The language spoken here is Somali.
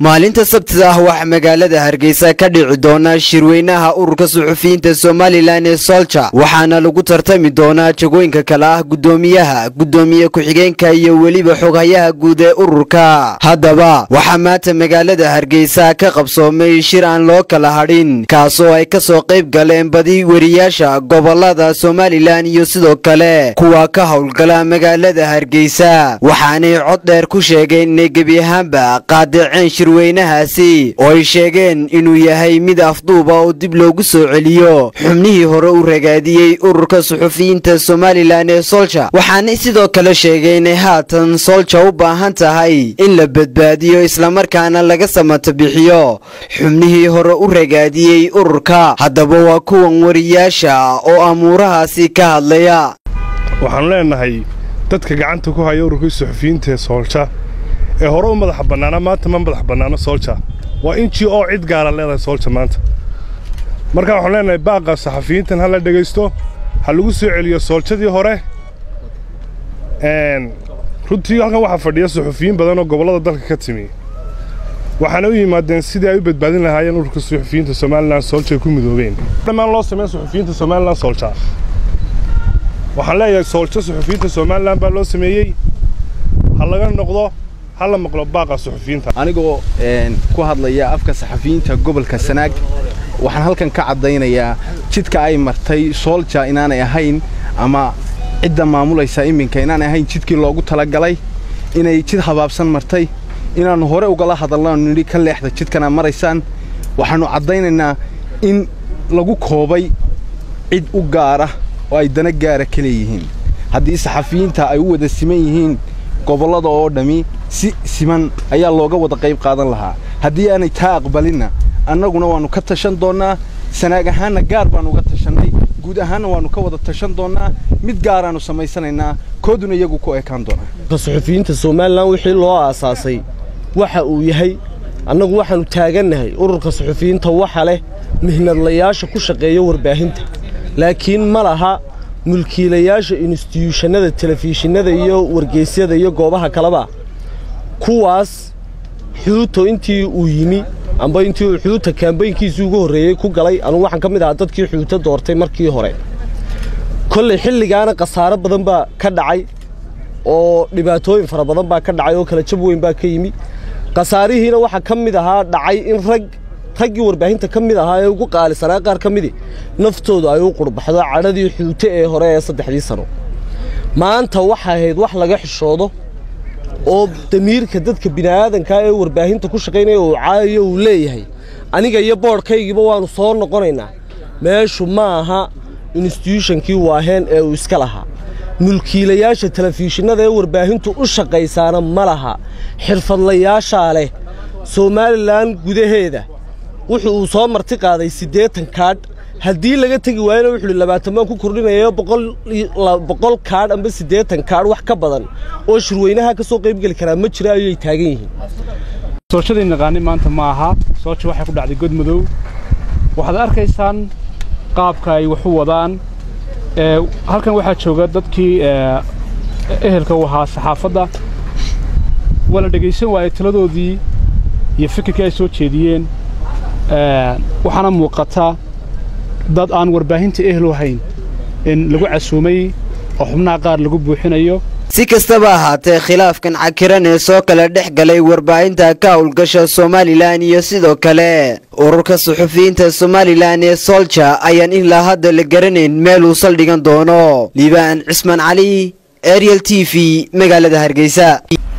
maalinta sabtida ah waxaa magaalada hargeysa ka dhici doona shirweynaha ururka suxufiyiinta somalilan ee solja waxaana lagu tartami doonaa jagooyinka kale ah guddoomiyaha guddoomiye ku-xigeenka iyo weliba xoghayaha guud ee ururka haddaba waxaa maanta magaalada hargeysa ka qabsoomay shir aan loo kala hadhin kaasoo ay kasoo qayb galeen badi weriyaasha gobolada somalilan iyo sidoo kale kuwa ka howlgala magaalada hargeysa waxaanay cod dheer ku sheegeen inay gebi ahaanba qaadaceen shirweynahaasi oo ay sheegeen inuu yahay mid afduuba oo dib loogu soo celiyo xubnihii hore u ragaadiyey ururka suxufiyiinta somalilan ee solja waxaanay sidoo kale sheegeen inay haatan solja u baahan tahay in la badbaadiyo islamarkaana laga samata bixiyo xubnihii hore u ragaadiyey ururka haddaba waa kuwan wariyaasha oo amuurahaasi ka hadlaya waxaanu leenahay dadka gacanta ku haya ururkii suxufiyiinta ee soolja ee hore u madaxa bannaana maanta ma madax bannaano soolja waa injii oo cid gaara leedahay soolja maanta marka waxaanu leenahay baaqa saxafiyiintan ha la dhegaysto ha lagu soo celiyo sooljadii hore runtii halkan waxaa fadhiya suxufiyiin badan oo gobollada dalka ka timi waxaana u yimaadeen sidii ay u badbaadin lahaayeen ururka suxufiyiinta somalilan soolja ay ku midoobeen dhammaan loo sameyn suxufiyiinta somalilan soolja waxaan leeyahay sooljo suxufiyiinta somalilan baa loo sameeyey ha laga noqdo ha la maqlo baaqa suxufiyiinta anigoo ku hadlaya afka saxafiyiinta gobolka sanaag waxaan halkan ka caddaynayaa jidka ay martay soolja inaanay ahayn ama cidda maamulaysa iminka inaanay ahayn jidkii loogu talagalay inay jid habaabsan martay inaannu hore ugala hadalnaanu nidhi ka leexda jidkana maraysaan waxaannu caddaynaynaa in lagu koobay cid u gaara oo ay dana gaara ka leeyihiin haddii saxafiyiinta ay u wada siman yihiin gobollada oo dhammi si siman ayaa looga wada qayb qaadan lahaa haddii aanay taa aqbalinna annaguna waannu ka tashan doonnaa sanaag ahaanna gaar baannu uga tashannay guud ahaanna waannu ka wada tashan doonnaa mid gaaraannu samaysanaynaa kooduna iyagu ku ekaan doonaa suxufiyiinta somalilan wixii loo aasaasay waxa uu yahay annagu waxaannu taagannahay ururka suxufiyiinta waxa leh mihnadlayaasha ku shaqeeya warbaahinta laakiin ma laha mulkiilayaasha instituushannada telefishinnada iyo wargeysyada iyo goobaha kaleba kuwaas xuuto intii uu yimi amba intii uu xuuta kaambaynkiisii ugu horreeyey ku galay anugu waxaan ka mid ahaa dadkii xuuto doortay markii hore kolley xilligaana khasaaro badan baa ka dhacay oo dhibaatooyin fara badan baa ka dhacay oo kala jab weyn baa ka yimi khasaarihiina waxaa ka mid ahaa dhacay in rag raggii warbaahinta ka mid ahaa ee ugu qaalisanaa qaar ka midi naftoodu ay u qurbaxdo cadhadii xuute ee hore ee saddexdii sano maanta waxay ahayd wax laga xishoodo oo damiirka dadka bini'aadankaa ee warbaahinta ku shaqaynaya uu caayayo uu leeyahay aniga iyo boodhkaygiiba waannu soo noqonaynaa meeshu ma aha instituushankii waaheen ee uu iska lahaa mulkiilayaasha telefishinnada ee warbaahintu u shaqaysaana ma laha xirfadlayaashaa leh somalilan gudaheeda wuxuu uu soo marti qaaday siddeetan kaadh haddii laga tegi waayana wuxuuhi labaatan baan ku kordhinayo boqol kaadh amba siddeetan kaadh wax ka badan oo shirweynaha ka soo qaybgeli karaa ma jira ayay taagan yihiin soolshadii naqaani maanta ma aha soolsha waxay ku dhacday god madow waxaad arkaysaan qaabka ay wax u wadaan halkan waxaa jooga dadkii ehelka u ahaa saxaafadda waa la dhegaysan waayey taladoodii iyo fikirkii ay soo jeediyeen waxaana muuqata dad aan warbaahinta ehel u hayn in lagu casuumay oo xubnaha qaar lagu buuxinayo si kastaba ahaatee khilaafkan cakiran ee soo kala dhex galay warbaahinta ka howlgasha somalilan iyo sidoo kale ururka suxufiyiinta somalilan ee solja ayaan ilaa hadda la garanayn meel uu saldhigan doono liibaan cismaan cali ariel t v magaalada hargeysa